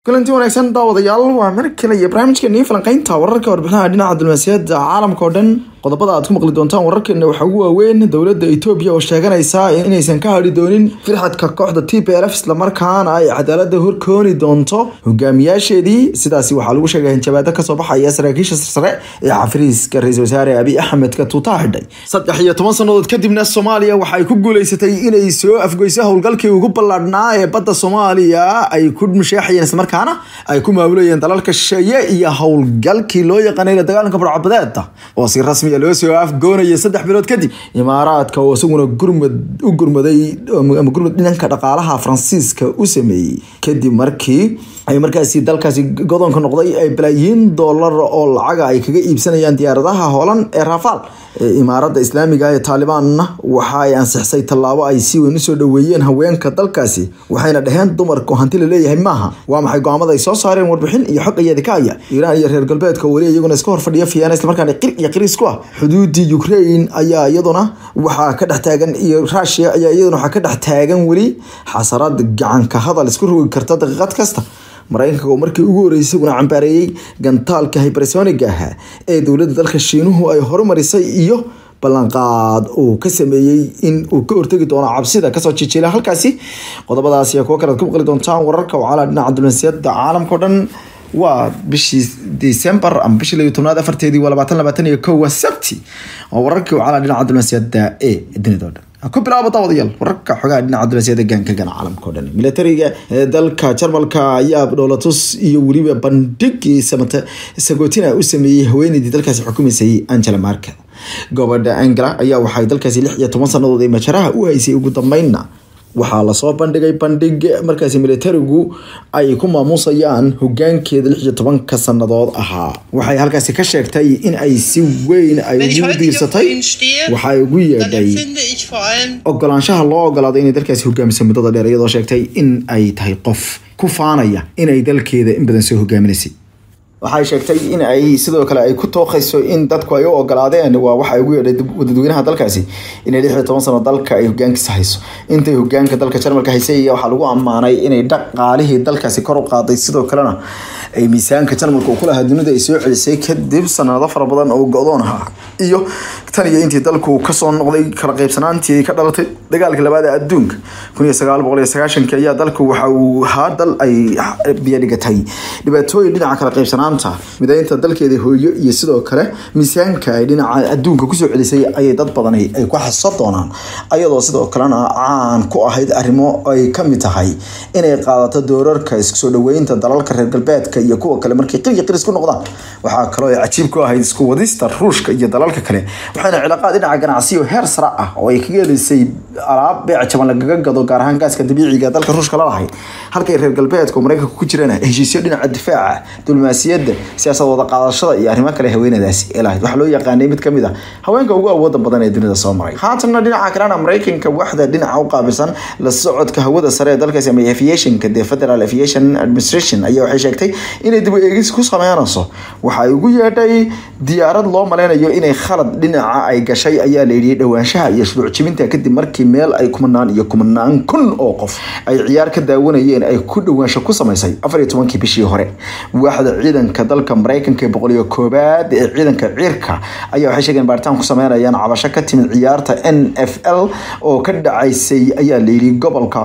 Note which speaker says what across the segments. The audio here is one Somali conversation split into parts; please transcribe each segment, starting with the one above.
Speaker 1: kulanti wanaagsan daawadayaal waa mar kale iyo barnaamijkeeni falanqeynta wararka warbixinaha dhinaca diblomaasiyadda caalamka oo dhan qodobada aad ku maqli doontaan wararkeena waxaa ugu waaweyn dowladda etoobiya oo sheeganaysa inaysan ka hadhi doonin firxadka kooxda t p l f islamarkaana ay cadaalada horkooni doonto hogaamiyaasheedii sidaasi waxaa lagu sheegay hanjabaado kasoo baxaya saraakiisha sarsare ee xafriiska ra-iisul wasaare abiy axmedka tuutaa xidhay saddex iyo toban sannadood kadibna soomaaliya waxay ku guuleysatay inay soo afgoyso howlgalkii ugu ballaadhnaa ee badda soomaaliya ay ku musheexayeen islamarkaana ay ku maamulayeen dalalka shisheeye iyo howlgalkii loo yaqaanay la dagaalanka barcabadeeda oo si rasmi loo soo afgoonaya saddex bilood kadib imaaraadka oo isaguna gurmad u gurmaday ama gurmad dhanka dhaqaalaha faransiiska u sameeyey kadib markii ay markaasi dalkaasi godoonka noqday ay balaayiin doolar oo lacaga ay kaga iibsanayaan diyaaradaha hoolan ee rafaal imaaradda islaamiga ee taalibaanna waxa ay ansixisay tallaabo ay si weyn usoo dhoweeyeen haweenka dalkaasi waxayna dhaheen dumarku hanti la leeyahay maaha waa maxay go-aamada ay soo saareen warbixin iyo xog iyada ka aya iiraan iyo reer galbeedka weli iyaguna iska hor fadhiya fiyana islamarkaana qir iyo qiriis ku ah xuduudii ukraine ayaa iyaduna waxaa ka dhex taagan iyo rushia ayaa iyaduna waxaa ka dhex taagan weli xasarad gacanka hadal isku rogi karta daqiiqad kasta maraykanka oo markii ugu horreysay isaguna cambaareeyey gantaalka hybersoniga ahaa ee dowladda dalka shiinuhu ay horumarisay iyo ballanqaad uu ka sameeyey in uu ka hortegi doono cabsida kasoo jijiila halkaasi qodobadaas iyo kuwo kale ad ku maqli doontaan wararka wacala dhinaca diblomaasiyadda caalamka o dhan waa bishii december ama bishii layo tobnaad afarteedii waa labaatan labaatan iyo kow waa sabti oo wararkii wacala dhinaca diblomaasiyadda ee dunida o dhan ku bilaabo daawadayaal wararka xogaha dhinaca diblomaasiyadda gaanka gana caalamka o dhan militariga ee dalka jarmalka ayaa dhoolatus iyo weliba bandhigii samata sagootina u sameeyey haweeneydii dalkaasi xukumaysay angela markel gobadha angela ayaa waxay dalkaasi lix iyo toban sannadood ee majaraha u haysay ugu dambeynna waxaa lasoo bandhigay bandhig markaasi militarigu ay ku maamuusayaan hogaankeeda lix iyo tobanka sannadood ahaa waxay halkaasi ka sheegtay in ay si weyn ay ugu diirsatay waxay ugu yeedhay ogolaanshaha loo ogolaaday inay dalkaasi hogaamiso muddada dheer iyadoo sheegtay in ay tahay qof ku faanaya inay dalkeeda in badan soo hogaaminaysay waxay sheegtay in ay sidoo kale ay ku tooqayso in dadku ay u ogolaadeen waa waxa ugu yeedhay dadweynaha dalkaasi inay lix iyo toban sano dalka ay hogaankiisa hayso intay hogaanka dalka jarmalka haysay waxaa lagu ammaanay inay dhaqaalihii dalkaasi kor u qaaday sidoo kalena ay miisaanka jarmalka uu kulahaa dunida ay soo celisay kadib sanado fara badan oo go-doon ahaa iyo tan iyo intii dalku kasoo noqday kala qaybsanaantii ka dhalatay dagaalka labaad ee adduunka kun iyo sagaal boqol iyo sagaashanki ayaa dalku waxa uu ahaa dal ay biyadhigatay dhibaatooyin dhinaca kala qaybsanaan midaynta dalkeeda hooyo iyo sidoo kale miisaanka ay dhinaca adduunka kusoo celisay ayay dad badan ay ku xaso doonaan ayadoo sidoo kalena caan ku ahayd arrimo ay kamid tahay inay qaadato doorarka isku soo dhaweynta dalalka reer galbeedka iyo kuwa kale markay qirya qiris ku noqdaan waxaa kaloo ay cajiib ku ahayd isku wadista ruushka iyo dalalka kale waxayna cilaaqaad dhinaca ganacsiyo heer sare ah oo ay kaga helisay alaab beec jaban lagaga gado gaar ahaan gaaska dabiiciga dalka ruushka lalahayd halkay reer galbeedka oo maraykanka ku jirana heshiisyo dhinaca difaaca diblomaasiyadda siyaasad wada qaadashada iyo arrimo kale haweenadaasi ee lahayd waxaa loo yaqaanay mid kamid a haweenka ugu awooda badan ee dunida soo maray haatanna dhinaca kalena maraykanka waxda dhinaca u qaabilsan la socodka hawada sare ee dalkaasi ama aviationka dee federal aviation administration ayaa waxay sheegtay inay dib u eegis ku sameynayso waxay ugu yeedhay diyaarad loo maleynayo inay khalad dhinaca ay gashay ayaa layidhi dhowaanshaha iyo shuruuc jibinta kadib markii meel ay kumanaan iyo kumanaan kun oo qof ay ciyaar ka daawanayeen ay ku dhowaansho ku samaysay afar iyo tobankii bishii hore waaxda ciidanka dalka maraykanka ee boqol iyo koobaad ee ciidanka ciirka ayaa waxay sheegeen baaritaan ku sameynayaan cabasho ka timid ciyaarta n f l oo ka dhacaysay ayaa layidhi gobolka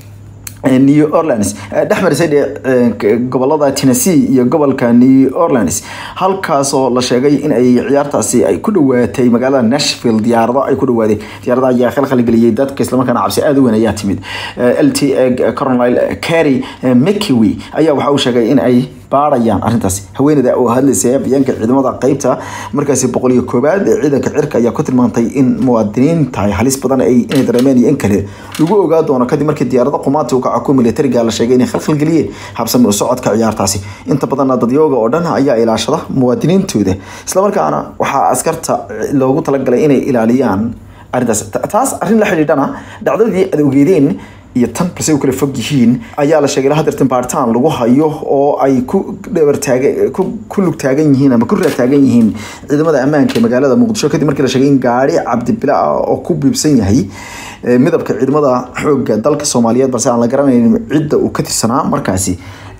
Speaker 1: new orleans dhex marisay gobolada tennessee iyo gobolka new orleans halkaasoo la sheegay in ay ciyaartaasi ay ku dhawaatay magaalada nashville diyaarado ay ku dhawaadeen diyaarada ayaa khalkhalgeliyey dadka islamarkaana cabsi aada u weyn ayaa timid l t coronel carry mckiwi ayaa waxa uu sheegay in ay baarayaan arrintaasi haweeneyda oo hadlaysay afyeenka ciidamada qeybta markaasi boqol iyo koobaad ee ciidanka cirka ayaa ku tilmaantay in muwaadiniinta ay halis badan ay inay dareemeen iyo in kale lagu ogaa doono kadib markii diyaarada qumaati u kaca ku militariga la sheegay inay khalkhalgeliyeen habsami u socodka ciyaartaasi inta badanna dadyooga oo dhan ayaa ilaashada muwaadiniintooda islamarkaana waxaa askarta loogu talagalay inay ilaaliyaan arrintaas taas arrin la xidhiidhana dhacdadii aad ogeedeen iyo tan balse u kala fog yihiin ayaa la sheegay hadeertan baaritaan lagu hayo oo ay ku dhabartaaga ku lug taagan yihiin ama ku raataagan yihiin ciidamada ammaanka ee magaalada muqdisho kadib markii la sheegay in gaari cabdibila ah oo ku biibsan yahay midabka ciidamada xoogga dalka soomaaliyeed balse aan la garanayn cidda uu ka tirsanaa markaasi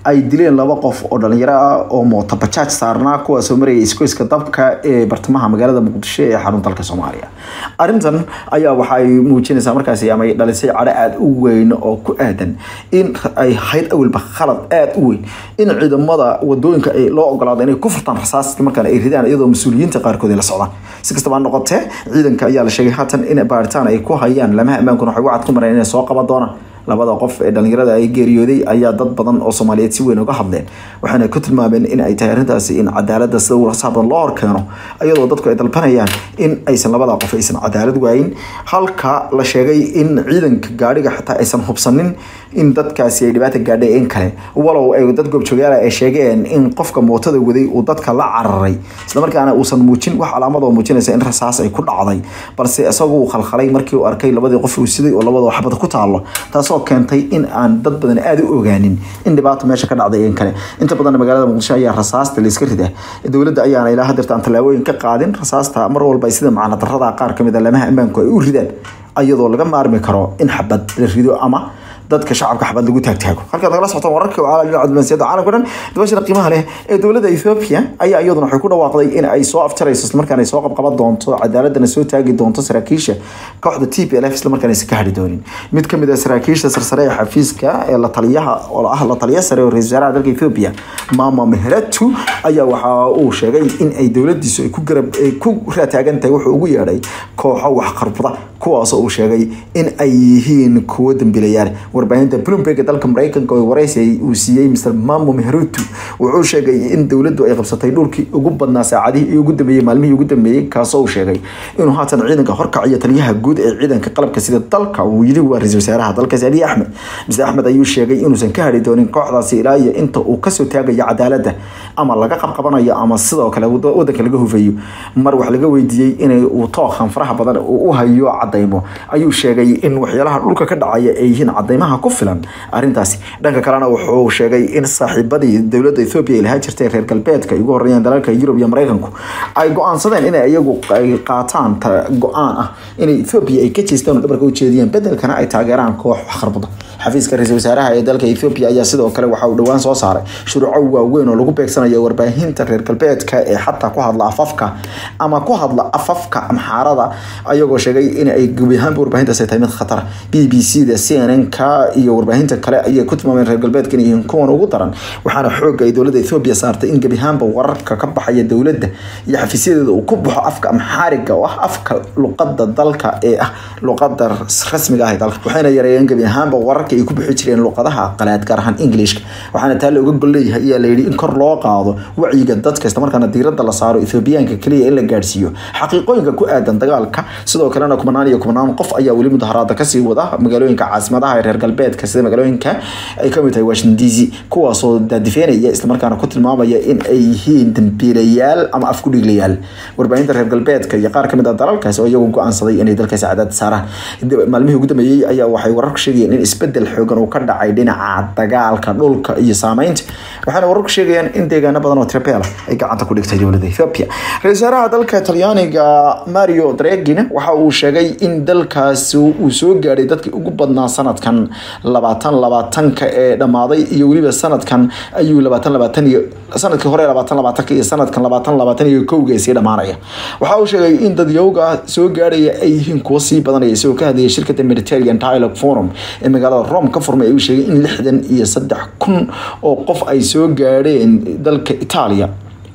Speaker 1: ay dileen laba qof oo dhalinyaro ah oo mootabajaaj saarnaa kuwaasoo marayay iskoyska dabka ee bartamaha magaalada muqdisho ee xarun dalka soomaaliya arrintan ayaa waxay muujinaysaa markaasi ama ay dhalisay cadho aada u weyn oo ku aadan in ay hayd awalba khalad aada u weyn in ciidamada wadooyinka ay loo ogolaado inay ku furtaan rasaas markaan ay ridaan iyadoo mas-uuliyiinta qaarkood ay la socdaan si kastaba ha noqotee ciidanka ayaa la sheegay haatan in baaritaan ay ku hayaan lamaha ammaankuna waxay wacad ku mareen inay soo qaban doonaan labada qof ee dhalinyarada ay geeriyooday ayaa dad badan oo soomaaliyeed si weyn uga hadleen waxaana ku tilmaameen in ay tahay arrintaasi in cadaalada sida warsaha badan loo horkeeno iyadoo dadku ay dalbanayaan in aysan labada qof aysan cadaalad waayin halka la sheegay in ciidanka gaadhiga xitaa aysan hubsanin in dadkaasi ay dhibaata gaadhay in kale walow ay dad goobjoogaala ay sheegeen in qofka mootada waday uu dadka la cararay islamarkaana uusan muujin wax calaamad oo muujinaysa in rasaas ay ku dhacday balse isagu uu khalkhalay markii uu arkay labadii qof uu siday oo labadoo xabad ku taalo taasoo keentay in aan dad badan aada u ogaanin in dhibaato meesha ka dhacday in kale inta badan magaalada muqdisho ayaa rasaasta layska rida dowladda ayaana ilaa hadeerta aan tallaabooyin ka qaadin rasaasta mar walba sida macna darrada qaar kamid a lamaha ammaanku ay u ridaan iyadoo laga maarmi karo in xabad la rido ama dadka shacabka xabad lagu taagtaago halkaad nagala socotaan wararka caalamsiyada caalamka dhan dabashada qiimaha leh ee dowladda ethiopia ayaa iyaduna waxay ku dhawaaqday in ay soo afjarayso islamarkaana ay soo qabqaban doonto cadaaladana soo taagi doonto saraakiisha kooxda t p l f islamarkaana aysan ka hadhi doonin mid kamid ah saraakiisha sarsare ee xafiiska ee la taliyaha oo ah la taliya sare oo ra-isul wasaaraha dalka ethiopia mama meheratu ayaa waxa uu sheegay in ay dowladiisu ay ku garab ay ku raataagan tahay wuxuu ugu yeedhay kooxo waxqarbada kuwaasoo uu sheegay in ay yihiin kuwo dambiilayaal warbaahinta bloomberg ee dalka mareykanka oo waraysi uu siiyey mr mamo meherutu wuxuu sheegay in dowladdu ay qabsatay dhulkii ugu badnaa saacadihii ugu dambeeyey maalmihii ugu dambeeyey kaasoo uu sheegay inuu haatan ciidanka horkaciyo taliyaha guud ee ciidanka qalabka sida dalka uu yidhi waa ra-isul wasaaraha dalkaasi aliy axmed mr axmed ayuu sheegay inuusan ka hadhi doonin kooxdaasi ilaa iyo inta uu kasoo taagayo cadaaladda ama laga qabqabanayo ama sidoo kale wadanka laga hufeeyo mar wax laga weydiiyey inay uu tookan faraha badan uu u hayo cadaymo ayuu sheegay in waxyaalaha dhulka ka dhacaya ay yihiin cadaymaha ku filan arrintaasi dhanka kalena wuxuu sheegay in saaxiibadii dowladda ethoobia ay lahaa jirtay reer galbeedka ay ugu horreeyaan dalalka yurub iyo mareykanku ay go-aansadeen inay iyagu ay qaataan go-aan ah inay ethoobia ay ka jeestaan oo dhabarka u jeediyaan bedelkana ay taageeraan koox waxqarbada xafiiska ra-isul wasaaraha ee dalka ethoobia ayaa sidoo kale waxa uu dhowaan soo saaray shuruuco waaweyn oo lagu beegsanayo warbaahinta reer galbeedka ee xataa ku hadla afafka ama ku hadla afafka amxaarada ayagoo sheegay in ay gebi ahaanba warbaahintaas ay tahay mid khatar b b c da c n n ka iyo warbaahinta kale ayay ku tilmaameen reer galbeedka inay yihiin kuwan ugu daran waxaana xooga ay dowladda ethoobia saartay in gebi ahaanba wararka ka baxaya dowladda iyo xafiisyadeeda uu ku baxo afka amxaariga oo ah afka luqada dalka ee ah luqada rasmiga ah ee dalka waxayna yareeyeen gebi ahaanba wararka ay ku bixi jireen luqadaha qalaad gaar ahaan englishka waxaana taa looga gol leeyahay ayaa la yidhi in kor loo qaado wacyiga dadka isla markaana diiradda la saaro ethoobiyaanka keliya in la gaadhsiiyo xaqiiqooyinka ku aadan dagaalka sidoo kalena kumanaan iyo kumanaan qof ayaa weli mudaharaada kasii wada magaalooyinka caasimadaha ee reer galbeedka sida magaalooyinka ay kamid tahay washington d c kuwaasoo daadifeenaya islamarkaana ku tilmaamaya in ay yihiin dambiilayaal ama afkudhiglayaal warbaahinta reer galbeedka iyo qaar kamid ah dalalkaasi oo iyagu go-aansaday inay dalkaasi cadaad saaraan maalmihii ugu dambeeyey ayaa waxay wararku sheegayeen in isbedel xoogan uu ka dhacay dhinaca dagaalka dhulka iyo saameynta waxaana wararku sheegayaan in deegaano badan oo trapela ay gacanta ku dhigtay dowladda ethiopia ra-isul wasaaraha dalka talyaaniga mario dragina waxa uu sheegay in dalkaasi uu soo gaadhay dadkii ugu badnaa sanadkan labaatan labaatanka ee dhammaaday iyo weliba sanadkan ayuu labaatan labaatan iyo sanadkii hore labaatan labaatanka iyo sanadkan labaatan labaatan iyo kowga sii dhammaanaya waxa uu sheegay in dadyowga soo gaadhaya ay yihiin kuwo sii badanaya isagoo ka hadlayay shirkadda mediterranean dialogue forum ee magaalada rome ka furmay ayuu sheegay in lixdan iyo saddex kun oo qof ay soo gaadheen dalka itaaliya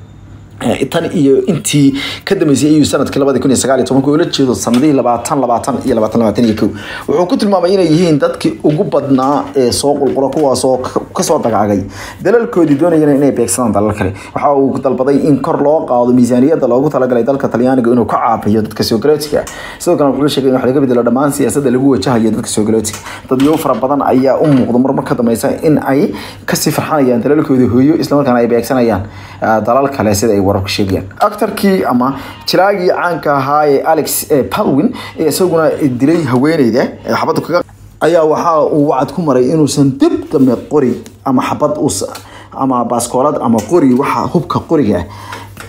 Speaker 1: tan iyo intii ka dambeysay ayuu sanadkii labadi kun iyo sagaal iyo tobanka ula jeedo sanadihii labaatan labaatan iyo labaatan labaatan iyo kow wuxuu ku tilmaamay inay yihiin dadkii ugu badnaa ee soo qulqula kuwaasoo kasoo dagaagay dalalkoodii doonayana inay beegsadaan dalal kale waxa uu dalbaday in kor loo qaado miisaaniyadda loogu talagalay dalka talyaaniga inuu ka caabiyo dadka soogalotiga sidoo kale wuxuu sheegay in wax laga bedelo dhammaan siyaasadda lagu wajahayo dadka soogalotiga dadyo fara badan ayaa u muuqda marmar ka dambeysa in ay kasii farxanayaan dalalkooda hooyo islamarkaana ay beegsanayaan dalal kale sida ay wararku sheegayaan actarkii ama jilaagii caanka ahaa ee alex palwin ee isaguna dilay haweeneyda ee xabadda kaga ayaa waxa uu wacad ku maray inuusan dib dambe qori ama xabad us ama baaskoolad ama qori waxa hubka qoriga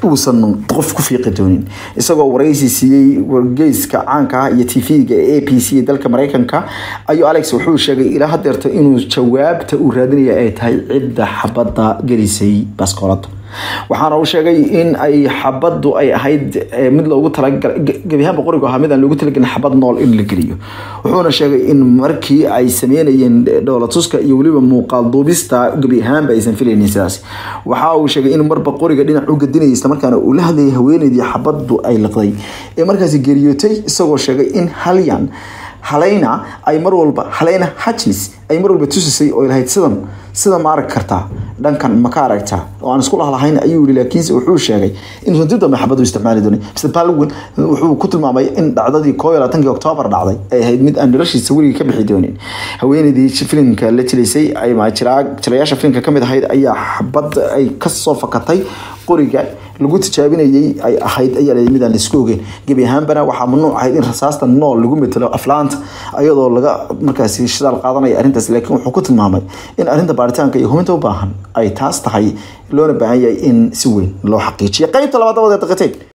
Speaker 1: uusan qof ku fiiqi doonin isagoo waraysi siiyey wargeyska caanka ah iyo tv-ga ee a p c ee dalka mareykanka ayuu alex wuxuu sheegay ilaa hadeerto inuu jawaabta uu raadinaya ay tahay cidda xabadda gelisay baskoolada waxaana uu sheegay in ay xabaddu ay ahayd mid loogu talagalay gebi ahaanba qorigu ahaa mid aan loogu talagelin xabad nool in la geliyo wuxuuna sheegay in markii ay sameynayeen dhoolatuska iyo weliba muuqaal duubista gebi ahaanba aysan filaynin sidaas waxa uu sheegay in marba qoriga dhinac u gadinayay isla markaana uu la hadlayay haweeneydii xabaddu ay liqday ee markaasi geeriyootay isagoo sheegay in halyan halayna ay mar walba halayna hutchins ay mar walba tusisay oo lahayd sidan sida ma arag kartaa dhankan ma ka aragtaa oo aan isku lahlahayn ayuu yiri laakiinse wuxuu sheegay inuusan dib dambe xabad u isticmaali doonin mr palwin wuxuu ku tilmaamay in dhacdadii koo iyo labaatankii oktoobar dhacday ay ahayd mid aan noloshiisa weligii ka bixi doonin haweeneydii filimka la jilaysay ama jilayaasha filimka kamid ahayd ayaa xabad ay kasoo fakatay qoriga lagu tijaabinayay ay ahayd ayaa la mid aan laisku ogeyn gebi ahaanbana waxaa mamnuuc ahayd in rasaasta nool lagu metelo aflaanta iyadoo laga markaasi shidaal qaadanaya arrintaas laakiin wuxuu ku tilmaamay in arrinta baaritaanka iyo hubinta u baahan ay taas tahay loona baahan yahay in si weyn loo xaqiijiyo qaybta labaad dabadeed daqiiqateed